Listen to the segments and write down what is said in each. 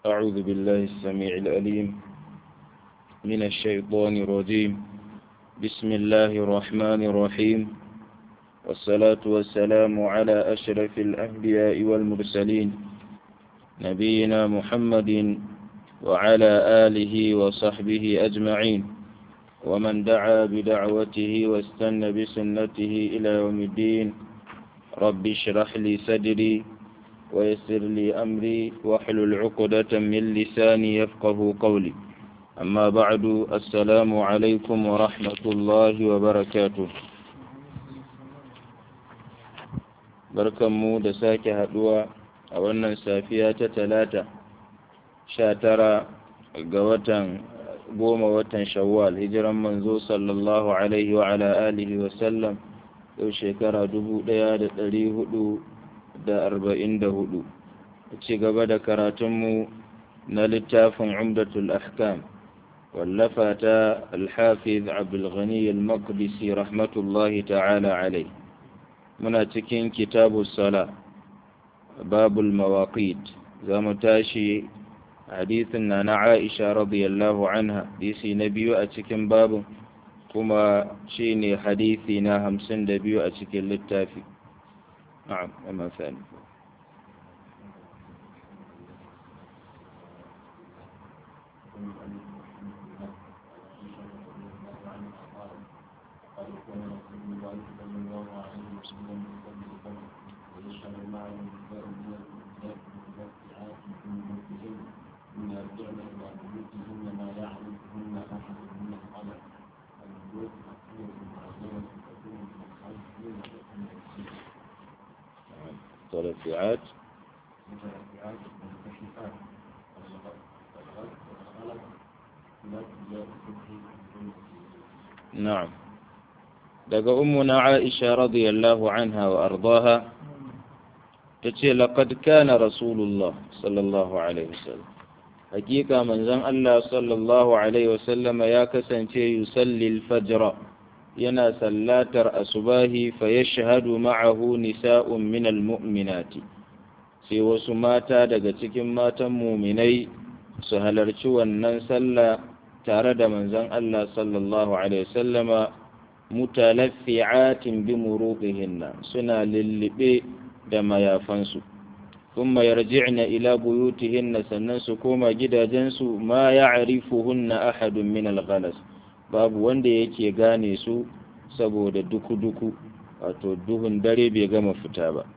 أعوذ بالله السميع الأليم من الشيطان الرجيم بسم الله الرحمن الرحيم والصلاة والسلام على أشرف الأنبياء والمرسلين نبينا محمد وعلى آله وصحبه أجمعين ومن دعا بدعوته واستنى بسنته إلى يوم الدين رب اشرح لي صدري ويسر لي أمري واحلل عقدة من لساني يفقه قولي أما بعد السلام عليكم ورحمة الله وبركاته barkanmu da sake haduwa a wannan safiya ta talata sha tara ga watan goma watan shawwal hijiran manzo sallallahu alaihi wa ala alihi wa sallam yau shekara dubu ɗaya da ɗari hudu da arba'in da hudu ci gaba da karatunmu na littafin umdatul ahkam wallafa ta alhafiz abdulghani al-maqdisi rahmatullahi ta'ala alai muna cikin kitabu sala babul mawaqit za mu tashi hadisin na na aisha radiyallahu anha hadisi na biyu a cikin babin kuma shi ne hadisi na hamsin da biyu a cikin littafi na'am amma sani متلفعات نعم daga ummuna Aisha radiyallahu anha wa ardaha tace laqad kana rasulullah sallallahu alaihi wasallam hakika manzon Allah sallallahu alaihi wasallam ya kasance yusalli al-fajr yana sallatar asubahi fa yashhadu ma'ahu nisa'un min al-mu'minati sai wasu mata daga cikin matan muminai su halarci wannan sallah tare da manzon Allah sallallahu alaihi wasallama mutalaffi'atin bi muruqihinna suna lillibe da mayafansu kuma yarji'na ila buyutihinna sannan su koma gidajensu ma ya'rifuhunna ahadun min al-ghalas babu wanda yake gane su saboda duku-duku wato duhun dare bai gama fita ba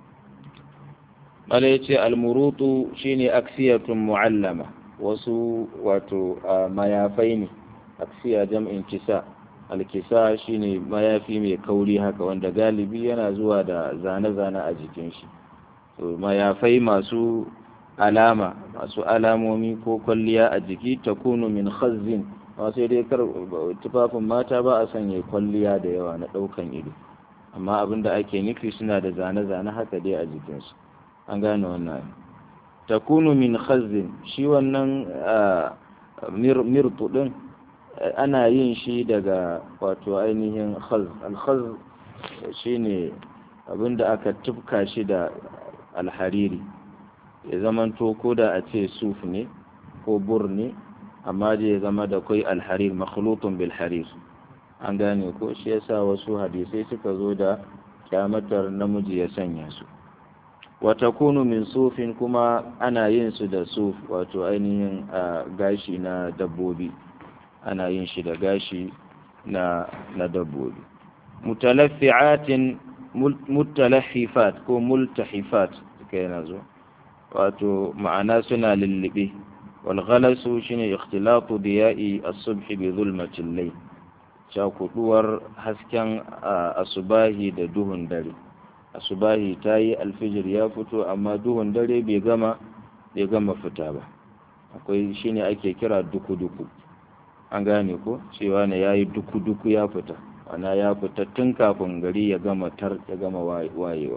mala yace al-murutu shine aksiyatun mu'allama wasu wato mayafai ne aksiya jam'in kisa alkisa shine mayafi mai kauri haka wanda galibi yana zuwa da zane-zane a jikin shi mayafai masu alama masu alamomi ko kwalliya a jiki ta kunu min khazzin sai dai kar tufafin mata ba a sanya kwalliya da yawa na ɗaukan ido amma abin da ake nufi suna da zane-zane haka dai a jikinsu an gane wannan ta kunu min khazzin shi wannan mirtu ɗin ana yin shi daga wato ainihin khaz alkhaz shine abinda aka tufka shi da alhariri ya zamanto ko da a ce suf ne ko bur ne amma da ya zama da kai alharir makhlutun bil harir an gane ko shi yasa wasu hadisai suka zo da kyamatar namiji ya sanya su wata kunu min sufin kuma ana yin su da suf wato ainihin gashi na dabbobi ana yin shi da gashi na na dabbobi mutalaffi'atin mutalaffifat ko multahifat kai na zo wato ma'ana suna lullube wal ghalasu shine ikhtilatu diya'i as-subh bi zulmati al-layl cakuduwar hasken asubahi da duhun dare asubahi tayi alfijir ya fito amma duhun dare bai gama bai gama fita ba akwai shine ake kira duku-duku an gane ko cewa ne ya yi duku-duku ya fita ana ya fita tun kafin gari ya gama tar ya gama wayewa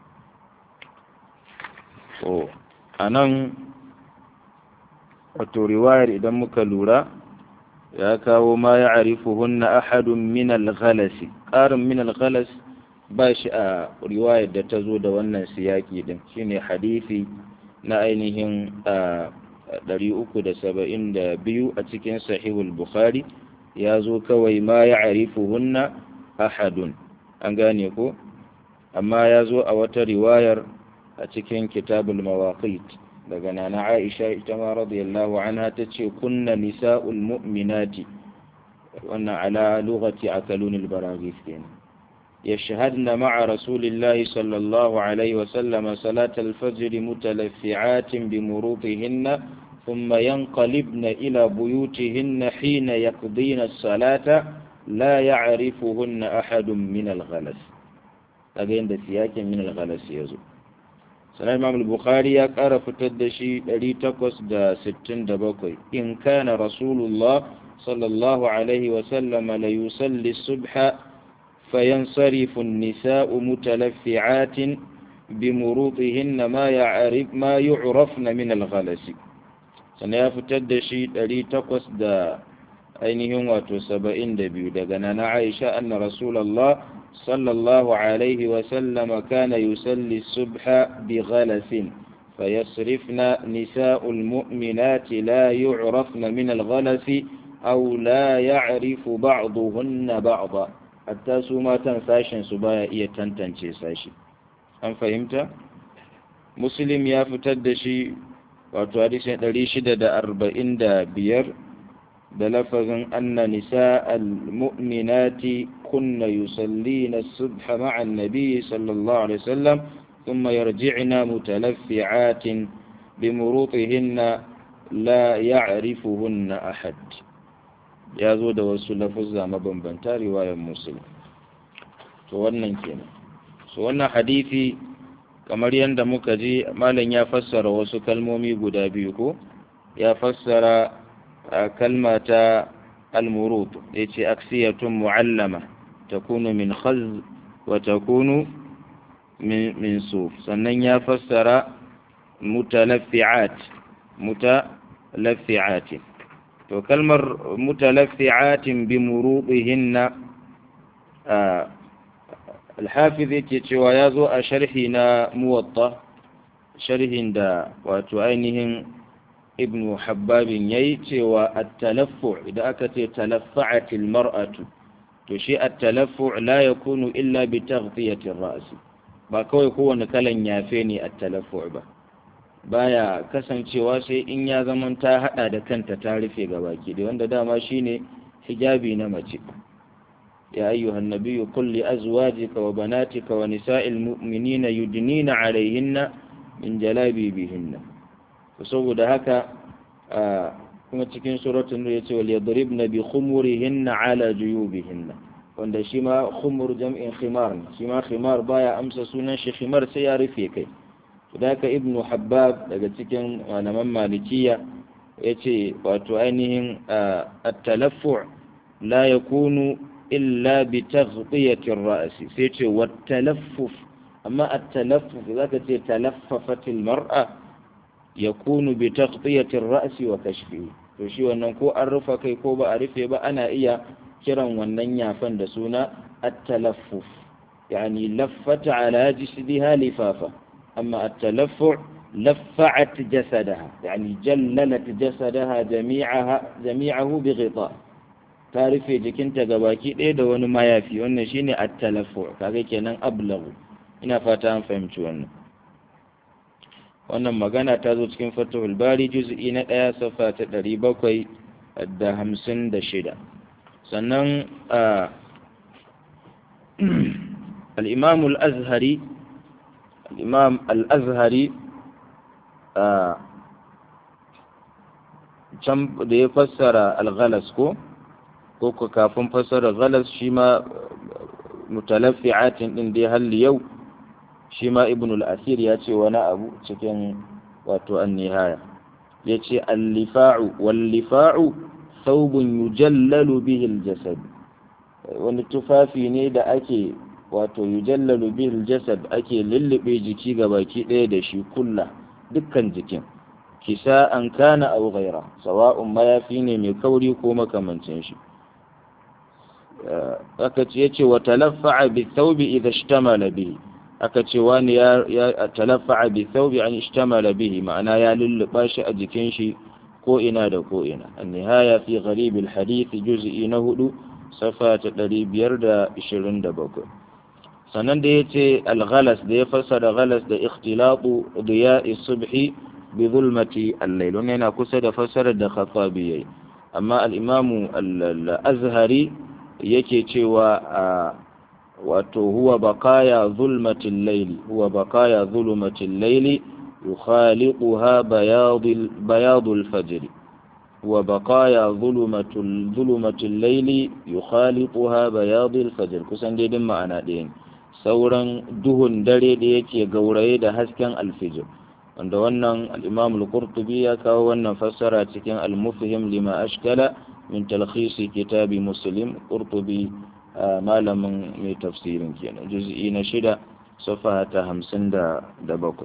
so a nan wato riwayar idan muka lura ya kawo ma ya arifu hunna ahadun min al-ghalasi ƙarin min al-ghalas ba shi a riwayar da ta zo da wannan siyaki din shine hadisi na ainihin 372 a cikin sahihul bukhari ya zo kawai ma ya arifuhunna ahadun an gane ko amma ya zo a wata riwayar a cikin kitabul mawaqit daga nana aisha ita ma radiyallahu anha ta ce kunna nisa'ul mu'minati wannan ala lughati akalunil baraghis kenan يشهدن مع رسول الله صلى الله عليه وسلم صلاة الفجر متلفعات بمروطهن ثم ينقلبن إلى بيوتهن حين يقضين الصلاة لا يعرفهن أحد من الغلس أجين سياك من الغلس يزو سنة الإمام البخاري قال فتدشي لي تقص دا ستين دبقي إن كان رسول الله صلى الله عليه وسلم ليصلي الصبح فينصرف النساء متلفعات بمروطهن ما يعرف ما يعرفن من الغلس sannan ya fitar da shi ɗari takwas da ainihin wato saba'in da biyu daga nana aisha anna rasulallah sallallahu alaihi wasallama kana yusalli subha bi ghalasin فيصرفن نساء المؤمنات لا يعرفن من الغلس أو لا يعرف بعضهن بعضا حتى سوما تنساشن سبايا إيه تنتنشي ساشي أم فهمت؟ مسلم يا فتدشي wato hadisin ɗari shida da arba'in da biyar da lafazin anna nisa al-mu'minati kunna yusallina subha ma'a nabi sallallahu alaihi wasallam ثم يرجعن متلفعات بمروطهن لا يعرفهن أحد ya zo da wasu lafuzza mabambanta riwayar musulun to wannan kenan so wannan hadithi kamar yadda muka ji malam ya fassara wasu kalmomi guda biyu ko ya fassara kalma ta almurut ya ce aksiyatun mu'allama takunu min khaz wa takunu min suf sannan ya fassara mutalaffi'at mutalaffi'atin to kalmar mutalaffi'atin bi murudihinna alhafiz yake cewa ya zo a sharhi na muwatta sharhin da wato ainihin ibn habbabin ya yi cewa at-talaffu idan aka ce talaffa'atil mar'atu to shi at-talaffu la yakunu illa bi taghtiyatir ra's ba kawai kowane kalan yafe ne at-talaffu ba baya kasancewa sai in ya zaman ta hada da kanta ta rufe gabaki da wanda dama shine hijabi na mace يا أيها النبي قل لأزواجك وبناتك ونساء المؤمنين يدنين عليهن من جلابيبهن فسوى هكا كما تكين سورة النور وليضربن بخمرهن على جيوبهن wanda shi ma khumur jam'in khimar ne shi ma khimar baya amsa sunan shi khimar sai ya rufe kai da ka ibnu habbab daga cikin malaman malikiya yace wato ainihin at-talaffu la yakunu إلا بتغطية الرأس سيتي والتلفف أما التلفف إذا تلففت المرأة يكون بتغطية الرأس وكشفه to wannan ko an rufa kai ko ba a rufe ba ana iya kiran wannan yafan da suna at-talaffuf yani laffata ala jisdiha lifafa amma at-talaffu laffa'at jasadaha yani jallalat jasadaha jami'aha jami'ahu bi ghita ta rufe jikinta ga baki ɗaya da wani mayafi wannan shine at-talaffu kaga kenan ablagu ina fata an fahimci wannan wannan magana ta zo cikin fatahul bari juz'i na ɗaya safa ta ɗari bakwai da hamsin da shida sannan al-imam al-azhari al-imam al-azhari can da ya fassara al-ghalas ko ko ku kafin fassara galas shi ma mutalaffi'atin din dai halli yau shi ma ibn al-asir ya ce wani abu cikin wato an-nihaya ya ce al-lifa'u wal-lifa'u thawbun yujallalu bihi al-jasad wani tufafi ne da ake wato yujallalu bihi al-jasad ake lullube jiki baki ɗaya da shi kulla dukkan jikin kisa an kana aw ghaira sawa'un mayafi ne mai kauri ko makamancin shi aka ce yace wa talaffa'a bi thawbi idha ishtamala bihi aka ce wani ya talaffa'a bi thawbi an ishtamala bihi ma'ana ya lulluba shi a jikin shi ko ina da ko ina an-nihaya fi gharib al-hadith juz'i na hudu safa ta 527 sannan da yace al-ghalas da ya fassara ghalas da ikhtilatu diya'i subhi bi zulmati al-layl wannan yana kusa da fassarar da khatabi yayi amma al-imamu al-azhari yake cewa wato huwa baqaya zulmatil layli huwa baqaya zulmatil layli yukhaliquha bayadul bayadul fajr huwa baqaya zulmatul zulmatil layli yukhaliquha bayadul fajr kusan dai din ma'ana ɗaya ne sauran duhun dare da yake gauraye da hasken alfijir wanda wannan al-imam al-qurtubi ya kawo wannan fassara cikin al-mufhim lima ashkala min talkhisi kitabi muslim qurtubi malamin mai tafsirin kenan juz'i na shida safaha ta hamsin da bakwai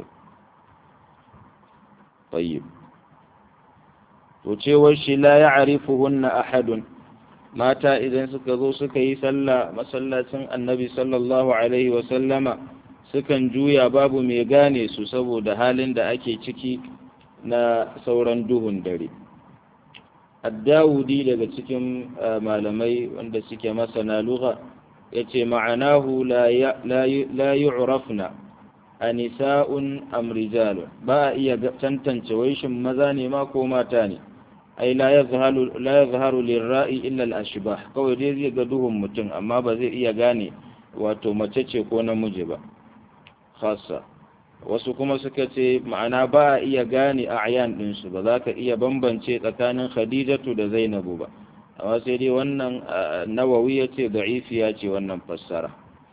tayyib to cewar shi la ya'rifuhunna ahadun mata idan suka zo suka yi sallah masallacin annabi sallallahu alaihi wa sallama sukan juya babu mai gane su saboda halin da ake ciki na sauran duhun dare addawudi daga cikin malamai wanda suke masana lugha ya ce ma'anahu la yu'rafna a nisa'un amrijalun ba a iya tantance waishin maza ne ma ko mata ne ai la ya zaharu lirra'i illa al-ashbah kawai dai zai ga duhun mutum amma ba zai iya gane wato mace ce ko namiji ba khassa wasu kuma suka ce ma'ana ba a iya gane a ayan ɗinsu ba za ka iya bambance tsakanin khadijatu da zainabu ba amma sai dai wannan nawawi ya ce da'ifiya ce wannan fassara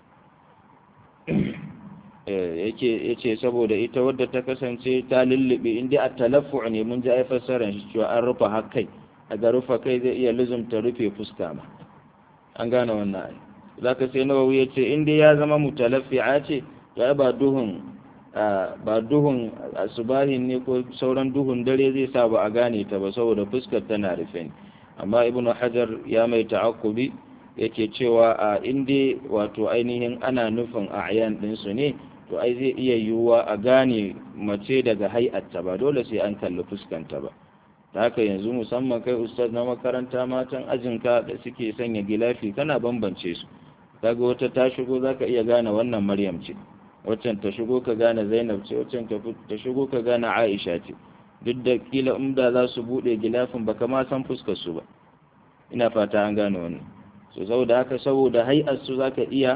ya ce saboda ita wadda ta kasance ta lullube inda a talafu ne mun ji ai fassarar shi cewa an rufe hakai a ga rufe kai zai iya lizumta rufe fuska ma an gane wannan ai za ka sai nawawi ya ce inda ya zama mutalaffi'a ce ya ba duhun ba duhun asubahin ne ko sauran duhun dare zai sa ba a gane ta ba saboda fuskar tana rufe ne amma ibnu hajar ya mai ta'akkubi yake cewa a inda wato ainihin ana nufin a ayan ɗinsu ne to ai zai iya yiwuwa a gane mace daga hai'atta ba dole sai an kalli fuskanta ba ta haka yanzu musamman kai ustaz na makaranta matan ajinka da suke sanya gilafi kana bambance su kaga wata ta shigo zaka iya gane wannan maryam ce waccan ta shigo ka gane zainab ce waccan ta shigo ka gane aisha ce duk da kila umda za su bude gilafin baka ma san fuskar su ba ina fata an gane wannan so saboda haka saboda hay'ar su zaka iya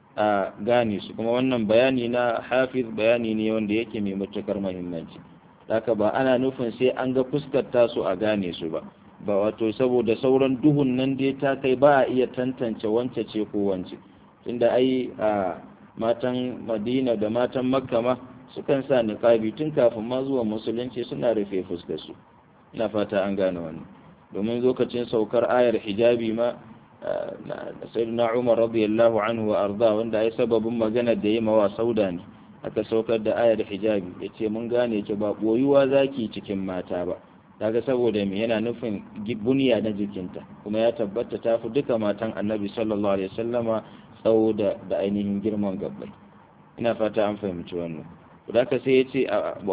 a gane su kuma wannan bayani na hafiz bayani ne wanda yake mai matukar muhimmanci haka ba ana nufin sai an ga fuskar tasu a gane su ba ba wato saboda sauran duhun nan dai ta kai ba a iya tantance wance ce ko wance tunda ai a matan madina da matan makka ma sukan sa niqabi tun kafin ma zuwa musulunci suna rufe fuskar su ina fata an gane wannan domin lokacin saukar ayar hijabi ma sayyidina Umar radiyallahu anhu wa arda wanda ai sababin magana da yi mawa sauda ne aka saukar da ayar hijabi yace mun gane ki ba boyuwa zaki cikin mata ba kaga saboda me yana nufin buniya na jikinta kuma ya tabbata ta fi duka matan annabi sallallahu alaihi wasallama tsawo da da ainihin girman gabbai ina fata an fahimci wannan da ka sai yace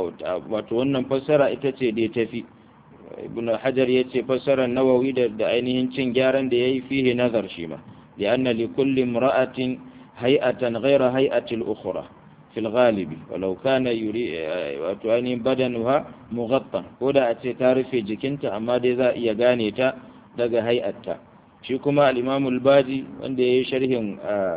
wato wannan fassara ita ce dai tafi ibn hajar ya ce fassarar nawawi da da ainihin cin gyaran da yayi fihi nazar shi ma li anna li kulli imra'atin hay'atan ghayra hay'ati al-ukhra fi al-ghalibi walau kana yuri wato ainihin badanuha mughattan ko da a ce ta rufe jikinta amma dai za a iya gane ta daga hay'atta shi kuma al-imam al-baji wanda yayi sharhin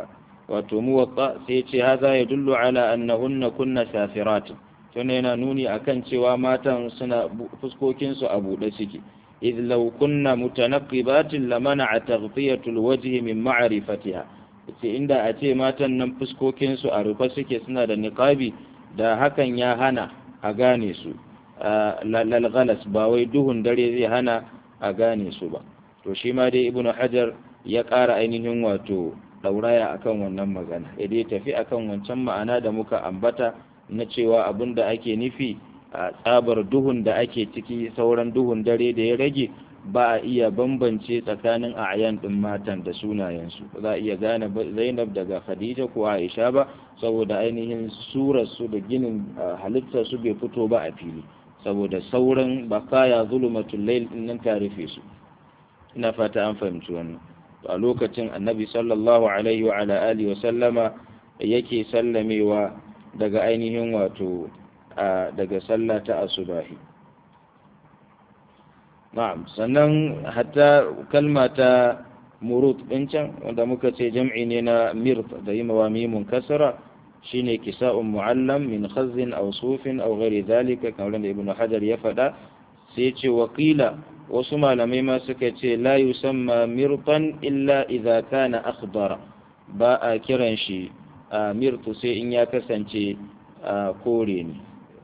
wato muwatta sai ya ce hadha yadullu ala annahunna kunna safirat tun yana nuni akan cewa matan suna fuskokinsu a buɗe suke idh law kunna mutanaqqibatin lamana'a taghfiyatul wajhi min ma'rifatiha ce inda a ce matan nan fuskokinsu a rufe suke suna da niqabi da hakan ya hana a gane su lalgalas ba wai duhun dare zai hana a gane su ba to shi ma dai ibnu hajar ya ƙara ainihin wato ɗauraya akan wannan magana ya dai tafi akan wancan ma'ana da muka ambata na cewa abin da ake nufi a tsabar duhun da ake ciki sauran duhun dare da ya rage ba a iya bambance tsakanin ayan ɗin matan da sunayensu ba za a iya gane zainab daga khadija ko aisha ba saboda ainihin surarsu da ginin halittarsu bai fito ba a fili saboda sauran bakaya zulumatul layl nan ta rufe su ina fata an fahimci wannan a lokacin annabi sallallahu alaihi wa ala alihi wa sallama yake sallamewa daga ainihin wato daga sallah ta asubahi na'am sannan hatta kalma ta murut din can wanda muka ce jam'i ne na mirt da yi mawamimun kasara shine kisa'un mu'allam min khazzin aw sufin aw ghairi zalika kamar da ibnu hajar ya faɗa sai ce wakila wasu malamai ma suka ce la yusamma mirtan illa idza kana akhdara ba a kiran shi mirtu sai in ya kasance kore ne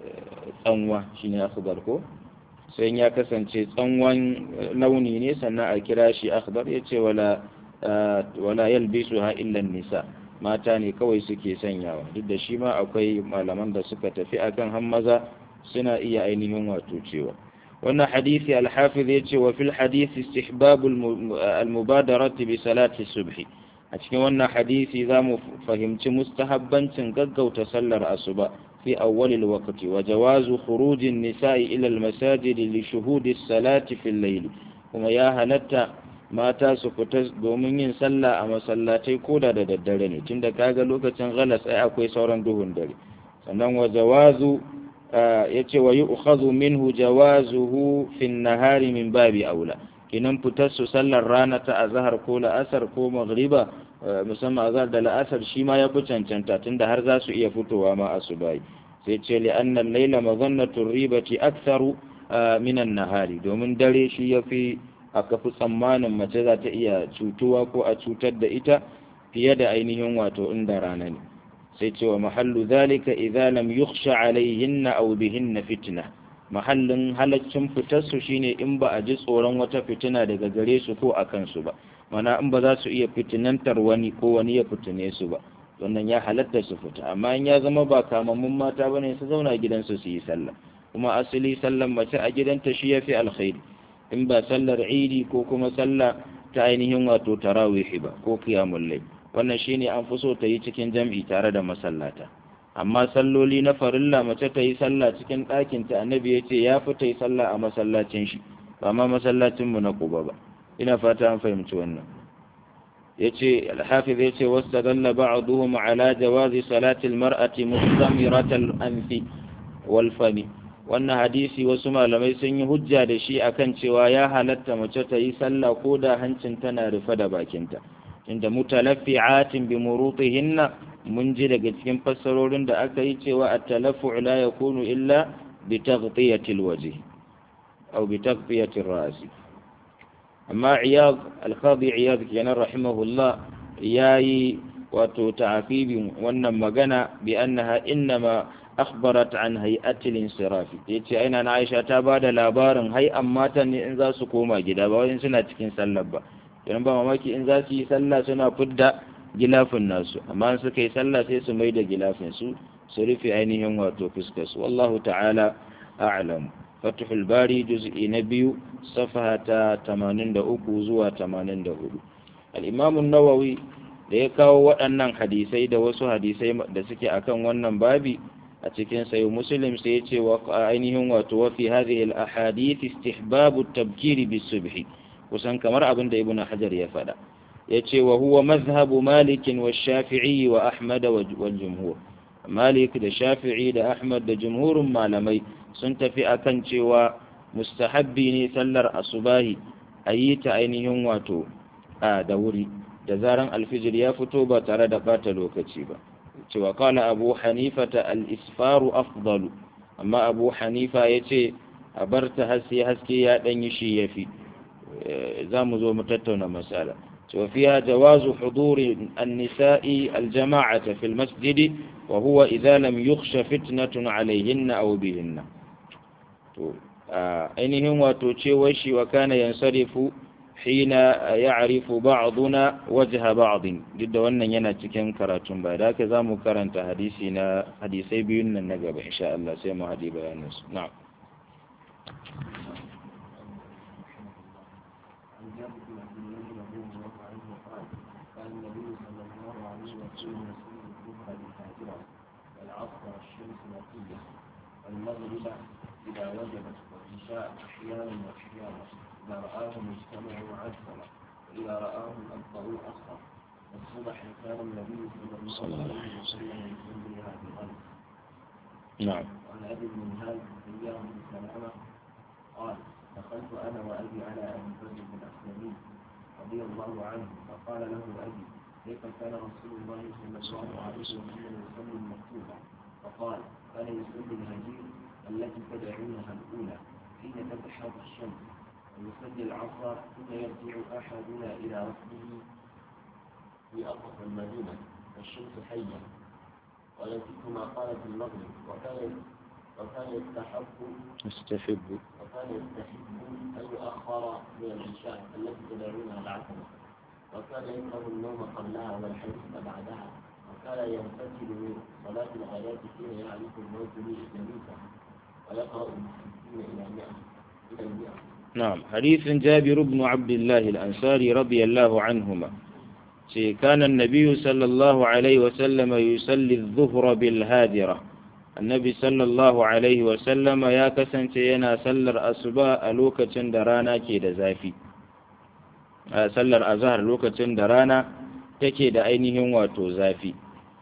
tsanwa shine akhdar ko sai in ya kasance tsanwan launi ne sannan a kira shi akhdar yace wala wala yalbisuha illa nisa mata ne kawai suke sanyawa duk da shi ma akwai malaman da suka tafi akan hammaza suna iya ainihin wato cewa wannan hadisi alhafiz ya ce wa fil hadisi istihbab al-mubadarat bi salati subhi a cikin wannan hadisi za mu fahimci mustahabbancin gaggauta sallar asuba fi awwal al-waqti wa jawazu khuruj an-nisa'i ila al-masajid li shuhud as-salati fi al-layl kuma ya halatta mata su fita domin yin sallah a masallatai koda da daddare ne tunda kaga lokacin galas ai akwai sauran duhun dare sannan wa jawazu yace wa yu'khadhu minhu jawazuhu fi an-nahari min babi aula kinan fitar su sallar rana ta azhar ko la'asar ko maghriba musamman azhar da la'asar shi ma ya fi cancanta tunda har za su iya fitowa ma asubai sai ce li anna al-layla madhannatu ribati aktharu min an-nahari domin dare shi yafi aka fi tsammanin mace za ta iya cutuwa ko a cutar da ita fiye da ainihin wato inda rana ne sai cewa mahallu zalika idza lam yukhsha alaihinna aw bihinna fitna mahallin halaccin fitar su shine in ba a ji tsoron wata fitina daga gare su ko a kansu ba mana in ba za su iya fitinantar wani ko wani ya fitine su ba wannan ya halatta su fita amma in ya zama ba kamammun mata bane su zauna gidansu su yi sallah kuma asali sallan mace a gidanta shi yafi alkhairi in ba sallar idi ko kuma sallah ta ainihin wato tarawihi ba ko qiyamul layl wannan shine an fi so ta yi cikin jam'i tare da masallata amma salloli na farilla mace ta yi sallah cikin ɗakin ta annabi ya ce ya fi ta yi sallah a masallacin shi ba ma masallacin mu na kuba ba ina fata an fahimci wannan yace al-hafiz yace wastadalla ba'dhum ala jawazi salati al-mar'ati mustamiratal anfi wal fami wannan hadisi wasu malamai sun yi hujja da shi akan cewa ya halatta mace ta yi sallah ko da hancin tana rufe da bakinta inda mutalaffi'atin bi murutihinna mun ji daga cikin fassarorin da aka yi cewa at-talaffu' la yakunu illa bi taghtiyati al-wajh aw bi taghtiyati ar-ra's amma iyad al-qadi iyad kenan rahimahullah yayi wato ta'aqibin wannan magana bi annaha innama akhbarat an hay'atil insirafi yace aina na Aisha ta bada labarin hay'an matan ne in za su koma gida ba wai suna cikin sallar ba dan ba mamaki in za su yi sallah suna fidda gilafin nasu amma in suka yi sallah sai su maida gilafin su su rufe ainihin wato fuskar su wallahu ta'ala a'lam fathul bari juz'i na biyu safaha ta 83 zuwa 84 al-imam an-nawawi da ya kawo waɗannan hadisai da wasu hadisai da suke akan wannan babi a cikin sayo muslim sai ya ce wa ainihin wato wa fi hadhihi al-ahadith istihbabu at-tabkir bis-subh kusan kamar abin da ibnu hajar ya faɗa yace wa huwa mazhabu malik wa shafi'i wa ahmad wa jumhur malik da shafi'i da ahmad da jumhurun malamai sun tafi akan cewa mustahabbi ne sallar asubahi a yi ta ainihin wato a da wuri da zaran alfijir ya fito ba tare da bata lokaci ba cewa kala abu hanifa ta al-isfaru afdalu amma abu hanifa ya ce a bar ta haske haske ya ɗanyi shi ya fi za mu zo mu tattauna masala cewa fiya jawazu huduri an-nisa'i al-jama'ata fil masjidi wa huwa idza lam yukhsha fitnatun alayhinna aw bihinna to ainihin wato cewar shi wa kana yansarifu hina ya'rifu ba'duna wajha ba'd duk da wannan yana cikin karatun ba da haka zamu karanta hadisi na hadisai biyun nan na gaba insha Allah sai mu hadi bayanin su na'am المغرب إذا وجبت والعشاء أحيانا وأحيانا إذا رآهم اجتمعوا عجلا وإذا رآهم أبطأوا أخر والصبح كان النبي صلى الله عليه وسلم يصليها بغلب نعم وعن أبي المنهال إياه بن سلامة قال دخلت أنا وأبي على أبي بكر بن أسلمي رضي الله عنه فقال له أبي كيف كان رسول الله صلى الله عليه وسلم يصلي المكتوبة فقال كان يصلي الهجير التي تدعونها الأولى حين تتحاب الشمس ويصلي العصر ثم يرجع أحدنا إلى ركبه في أقصى المدينة والشمس حية والتي كما قالت المغرب وكان وكان يستحب استحب وكان يستحب أن يؤخر من العشاء التي تدعونها العتمة وكان يكره النوم قبلها والحديث بعدها وكان ينفتل من صلاة الغداة حين يعرف الموت به جليسا ويقرأ من ستين إلى مئة إلى المئة نعم حديث جابر بن عبد الله الأنصاري رضي الله عنهما شي كان النبي صلى الله عليه وسلم يصلي الظهر بالهادرة النبي صلى الله عليه وسلم يا كسنت ينا سلر أصباء لوكة درانا كيد زافي سلر أزهر لوكة درانا take da ainihin wato zafi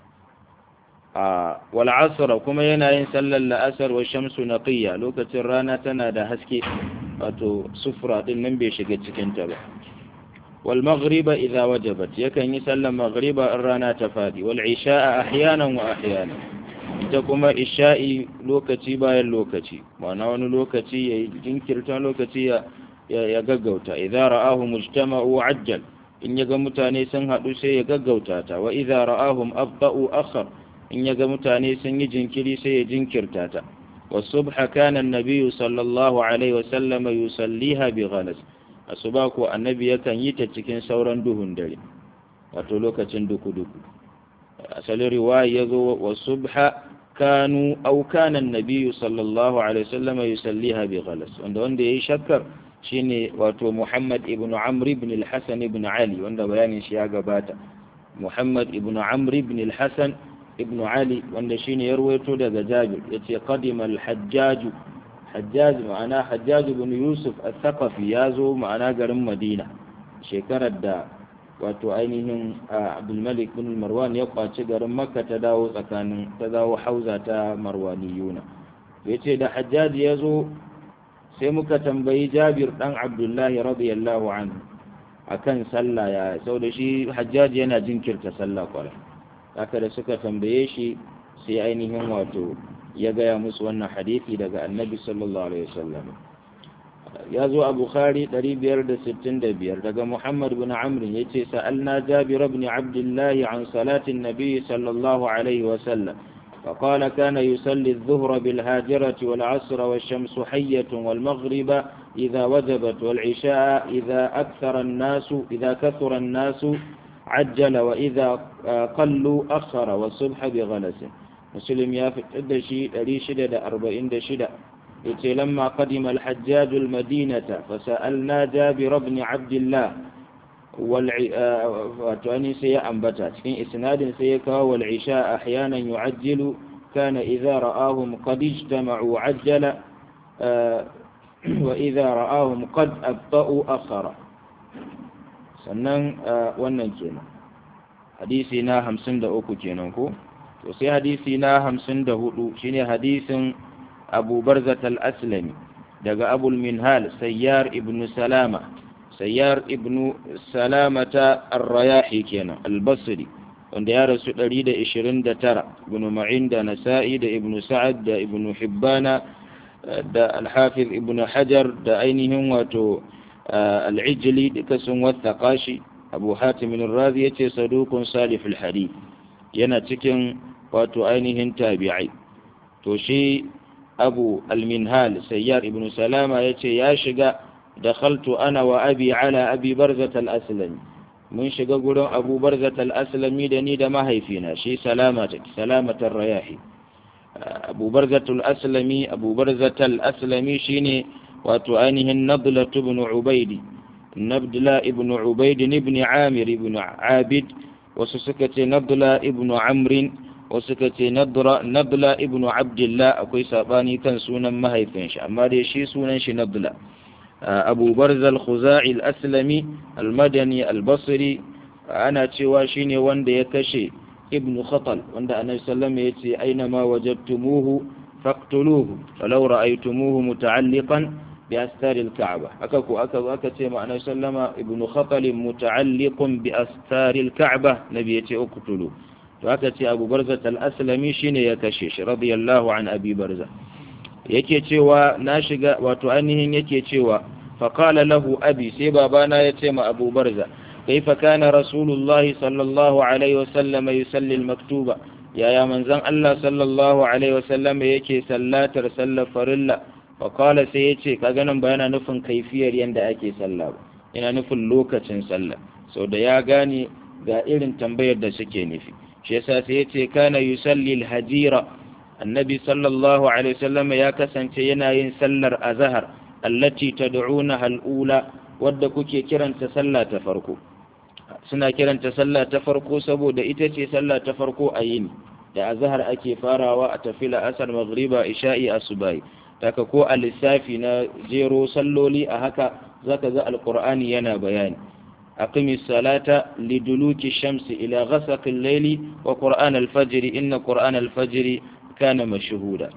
a wal asr kuma yana yin sallar la'asar wa shamsu naqiya lokacin rana tana da haske wato sufra din nan bai shiga cikin ta ba wal maghriba idza wajabat yakan yi sallar maghriba in rana ta fadi wal isha'a ahyanan wa ahyanan ita kuma isha'i lokaci bayan lokaci ma'ana wani lokaci ya jinkirta lokaci ya ya gaggauta idza ra'ahu mujtama'u ajjal in yaga mutane sun haɗu sai ya gaggauta ta wa idza ra'ahum abba'u akhar in yaga mutane sun yi jinkiri sai ya jinkirta ta والصبح كان النبي صلى الله عليه وسلم يصليها بغلس asuba ko annabi yakan yi ta cikin sauran duhun dare wato lokacin duku-duku asalin riwaya ya zo wa subha kanu au kana annabi sallallahu alaihi wasallam yusalliha bi ghalas wanda wanda yayi shakkar shine wato Muhammad ibn Amr ibn al-Hasan ibn Ali wanda bayanin shi ya gabata Muhammad ibn Amr ibn al-Hasan ibn Ali wanda shine ya rawaito daga Jabir yace qadima al-Hajjaj Hajjaj ma'ana Hajjaj ibn Yusuf al-Thaqafi ya zo ma'ana garin Madina shekarar da wato ainihin Abdul Malik bin Marwan ya kwaci garin Makka ta dawo tsakanin ta dawo hauza ta Marwaniyuna yace da Hajjaj ya zo sai muka tambayi Jabir dan Abdullahi radiyallahu anhu akan sallah ya sau da shi Hajjaj yana jinkirta sallah kwarai haka da suka tambaye shi sai ainihin wato ya gaya musu wannan hadisi daga annabi sallallahu alaihi wasallam ya zo a bukhari 565 daga muhammad bin amr ya ce sa'alna jabir ibn abdullah an salatin nabi sallallahu alaihi wasallam فقال كان يصلي الظهر بالهاجرة والعصر والشمس حية والمغرب إذا وجبت والعشاء إذا أكثر الناس إذا كثر الناس عجل وإذا قلوا أخر والصبح بغلس مسلم يافت الدشي لريشد أربعين دشد يتي لما قدم الحجاج المدينة فسألنا جابر بن عبد الله والعني سيا أنبتا في إسناد سيكا والعشاء أحيانا يعجل كان إذا رآهم قد اجتمعوا عجل وإذا رآهم قد أبطأوا أخر sannan wannan kenan hadisi na hamsin da uku kenan ko to sai hadisi na hamsin da hudu shine hadisin abu barzat al-aslami daga abul minhal sayyar ibnu salama sayyar ibnu salamata ar-rayahi kenan al-basri wanda ya rasu 129 ibnu ma'in da nasa'i da ibnu sa'ad da ibnu hibbana da al-hafiz ibnu hajar da ainihin wato al'ijili duka sun wattaka shi abu hatimin razi ya ce sadukun saliful hadith yana cikin wato ainihin tabi'ai to shi abu alminhal sayyar ibn salama ya ce ya shiga da khaltu ana wa abi ala abi barzat al-aslami mun shiga gurin abu barzat al-aslami da ni da mahaifina shi salamatar rayahi abu barzat al-aslami abu barzat al-aslami shine wato ainihin nabla ibn ubaidi nabla ibn ubaidi ibn amir ibn abid wasu suka ce nabla ibn amrin wasu ka ce nabla ibnu abdullah akwai sabani kan sunan mahaifin shi amma dai shi sunan shi nabla abu barzal khuzai al-aslami al-madani al-basri ana cewa shine wanda ya kashe ibnu khatal wanda annabi sallallahu alaihi wasallam yace aina ma wajadtumuhu faqtuluhu walau ra'aytumuhu muta'alliqan bi astari al-ka'ba aka ko aka aka ce ma annabi sallama ibnu khatal muta'alliqun bi astari al-ka'ba nabi yace uqtulu to aka ce abu barza al-aslami shine ya kashe shi radiyallahu an abi barza yake cewa na shiga wato ainihin yake cewa faqala lahu abi sai babana ya ce ma abu barza kaifa kana rasulullahi sallallahu alaihi wasallam yusalli al-maktuba yaya manzon Allah sallallahu alaihi wasallam yake sallatar sallar farilla faqala sai yace kaga nan ba yana nufin kaifiyar yanda ake sallah ba yana nufin lokacin sallah sau da ya gane ga irin tambayar da suke nufi shi yasa sai yace kana yusalli al-hajira annabi sallallahu alaihi wasallam ya kasance yana yin sallar azhar allati tad'unaha al-ula wadda kuke kiranta sallah ta farko suna kiranta sallah ta farko saboda ita ce sallah ta farko a yini da azhar ake farawa a tafi la'asar maghriba isha'i asubai taka ko a lissafi na jero salloli a haka zaka ga alqur'ani yana bayani aqimi salata liduluki shamsi ila ghasaqi al-layli wa qur'an al-fajr inna qur'an al-fajr kana mashhuda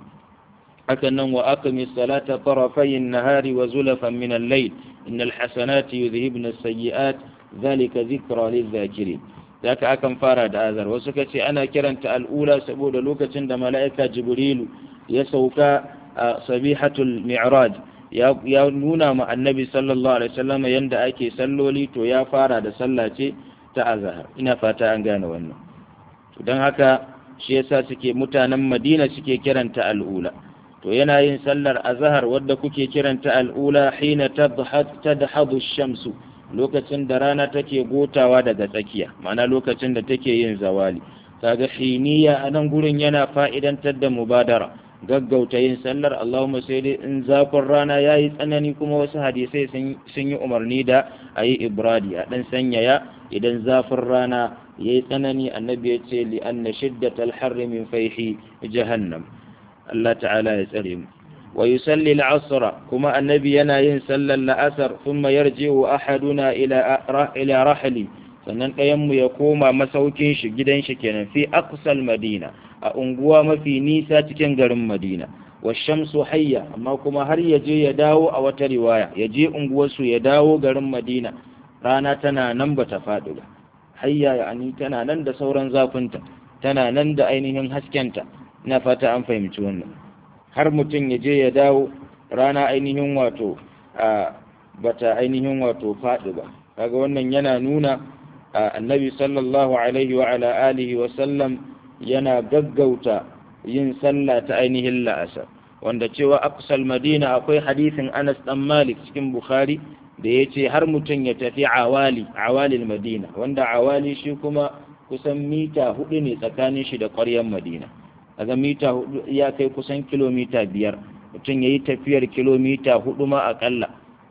hakan nan wa aqimi salata tarafay an-nahari wa zulafan min al-layl innal hasanati yudhhibna as-sayyi'at zalika zikra lizakirin zaka akan fara da azar wasu kace ana kiranta al'ula saboda lokacin da mala'ika jibrilu ya sauka a sabihatul mi'raj ya nuna ma annabi sallallahu alaihi wasallam yanda ake salloli to ya fara da sallah ce ta azhar ina fata an gane wannan to dan haka shi yasa suke mutanen Madina suke kiranta al'ula to yana yin sallar azhar wadda kuke kiranta al'ula hina tadhhadu ash-shamsu lokacin da rana take gotawa daga tsakiya ma'ana lokacin da take yin zawali kaga hiniya a nan gurin yana fa'idantar da mubadara gaggauta yin sallar Allahumma sai dai in zafin rana yayi tsanani kuma wasu hadisai sun yi umarni da ayi ibradi a dan sanyaya idan zafin rana yayi tsanani annabi ya ce li anna shiddatal harri min fayhi jahannam Allah ta'ala ya tsare mu ويصلي العصر كما النبي ينا صلى العصر ثم يرجع أحدنا إلى إلى رحلي sannan ɗayanmu ya koma masaukin shi gidan shi kenan fi aqsal madina a unguwa mafi nisa cikin garin madina wa shamsu hayya amma kuma har ya je ya dawo a wata riwaya ya je unguwarsu ya dawo garin madina rana tana nan bata faɗi ba hayya yani tana nan da sauran zafinta tana nan da ainihin haskenta ina fata an fahimci wannan har mutum ya je ya dawo rana ainihin wato a bata ainihin wato faɗi ba kaga wannan yana nuna annabi sallallahu alaihi wa ala alihi wa sallam yana gaggauta yin sallah ta ainihin la'asar wanda cewa aqsal madina akwai hadisin Anas dan Malik cikin Bukhari da yace har mutum ya tafi awali awalil madina wanda awali shi kuma kusan mita hudu ne tsakanin shi da ƙwaryar madina kaga mita hudu ya kai kusan kilomita biyar mutum ya yi tafiyar kilomita hudu ma akalla